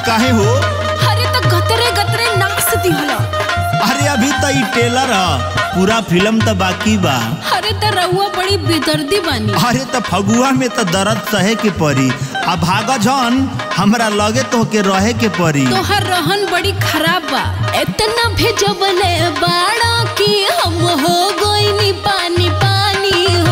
काहे हो अरे तो गतरे गतरे नाच दिहला अरे अभी तो ई टेलर ह पूरा फिल्म तो बाकी बा अरे तो रउआ बड़ी बेदर्दी बानी अरे तो फगुआ में तो दर्द सहे के पड़ी आ भाग जन हमरा लगे तो के रहे के पड़ी तोहर रहन बड़ी खराब बा इतना भेजबले बाड़ा कि हम हो गोइनी पानी पानी हो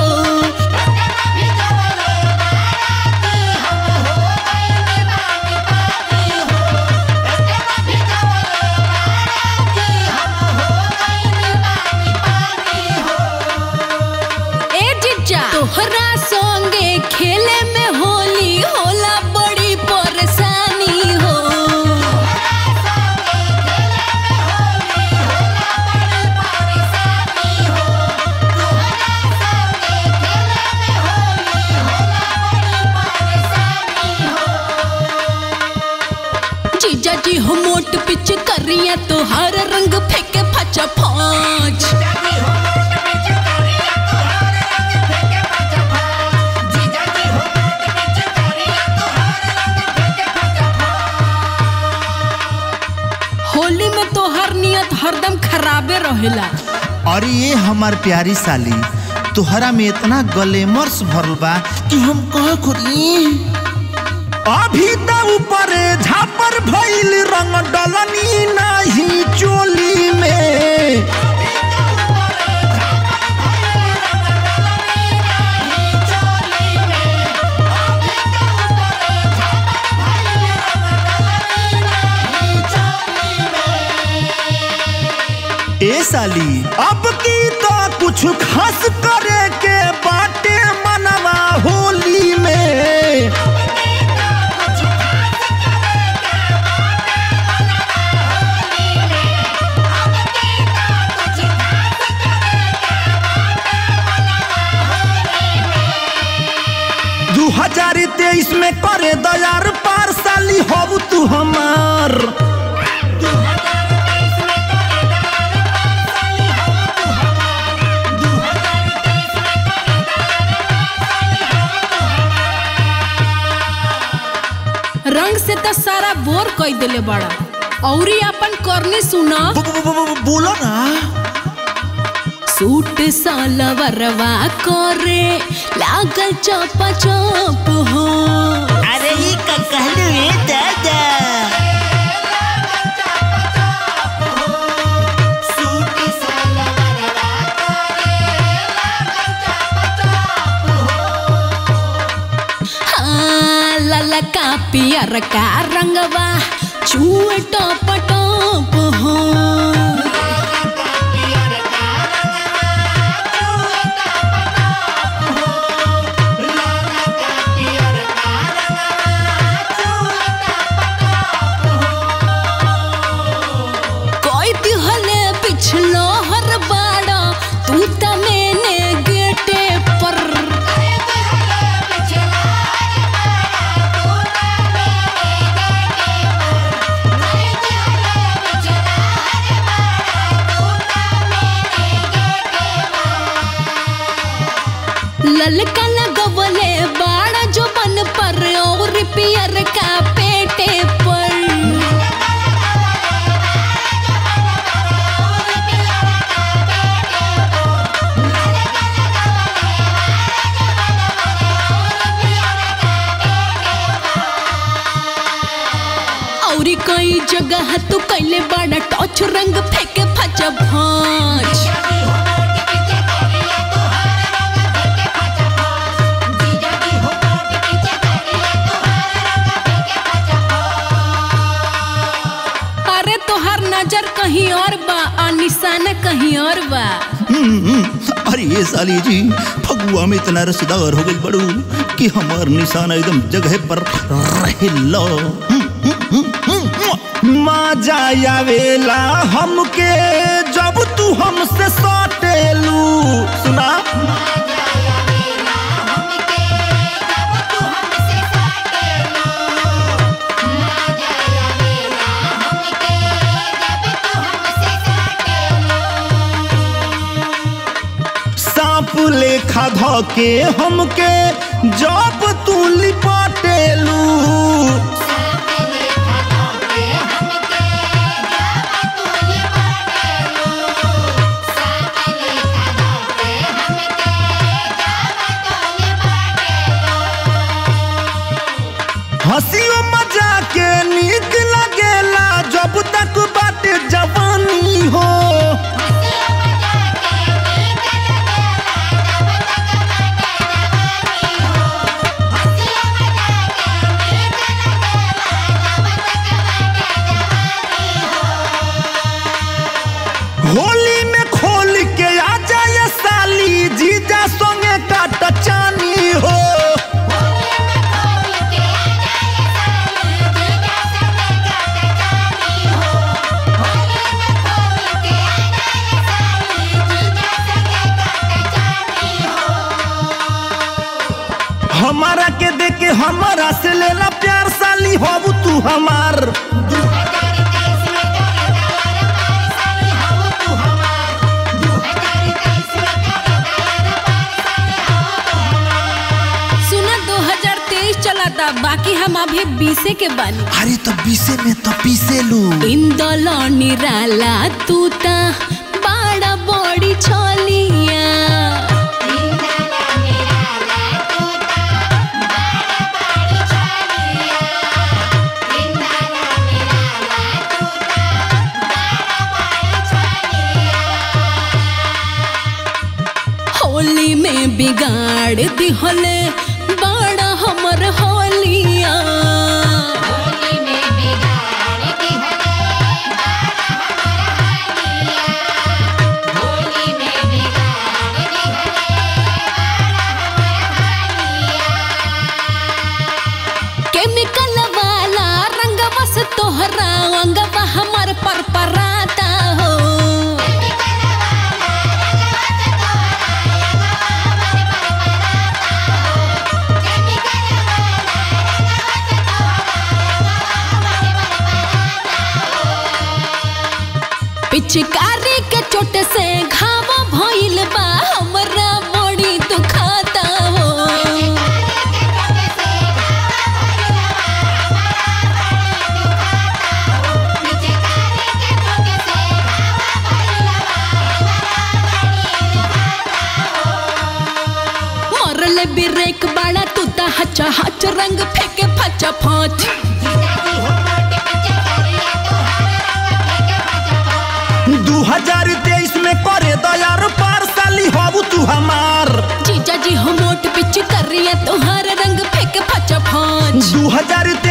ए जिज्जा तोहरा संगे खेले में होली होला बड़ी परेशानी हो जीजा जी हो मोट पिच करिया तो हर रंग फेंके फचा फाच होली में तो हर नियत हरदम खराबे रहेला अरे ये हमार प्यारी साली तोहरा में इतना गलेमर्स भरल बा कि हम कह खुदी अभी तो ऊपर झापर भइल रंग डलनी नहीं चोली में ए साली अब की तो कुछ खास करे के बाटे मनवा होली में दू हजार तेईस में करे दयार पार साली हो तू हमार रंग से तो सारा बोर कई देले बड़ा औरी अपन करनी सुना ब- ब- ब- ब- बोलो ना सूट सालवरवा करे लागल चपा चप हो अरे ये का कहलू रे दादा हाँ ललका पियर का रंगवा चूए टप टप हो कोई दिहले पिछलो हर बाड़ा तू त मैंने गेटे पर ललका लगवले बाड़ा जो बन पर और पियर का पेटे पर औरी कई जगह तू कैले बड़ा टॉर्च रंग फेंके फच भांच अरे तोहार नजर कहीं और बा और निशाना कहीं और बा हम्म, अरे ये साली जी फगुआ में इतना रसदार हो गई बड़ू कि हमार निशाना एकदम जगह पर रहेला मजा आवेला हमके जब तू हमसे सटेलू सुना सांप लेखा धके हमके जब तू लिपटेलू हंसियो मजा के नीक लगेला जब तक बाटे जवानी हो होली में खोल के आ जाए साली जीजा संगे काट चानी हो हमारा के देके हमारा से लेला प्यार साली हो तू हमार सुना 2023 चला था बाकी हम अभी बीसे के बानी अरे तो पीसे में तो पीसे लू इंदलो निराला तू ता बाड़ा बड़ी छोलिया होली में बिगाड़ दिहले बाड़ा हमर होलिया केमिकल वाला रंग बस तोहरा अंगवा हमर पर पराता हो पिचकारी के चोट से घाव भइल बा हमरा बड़ी दुखाता हो मरल बिरेक बाड़ा तू ता हचा हच रंग फेंके फचा फाच दू हजार तेईस में करे दयार पार साली हो तू हमार जीजा जी हम मोट पिच कर रही है तोहार रंग फेंके फचा फाच दू हजार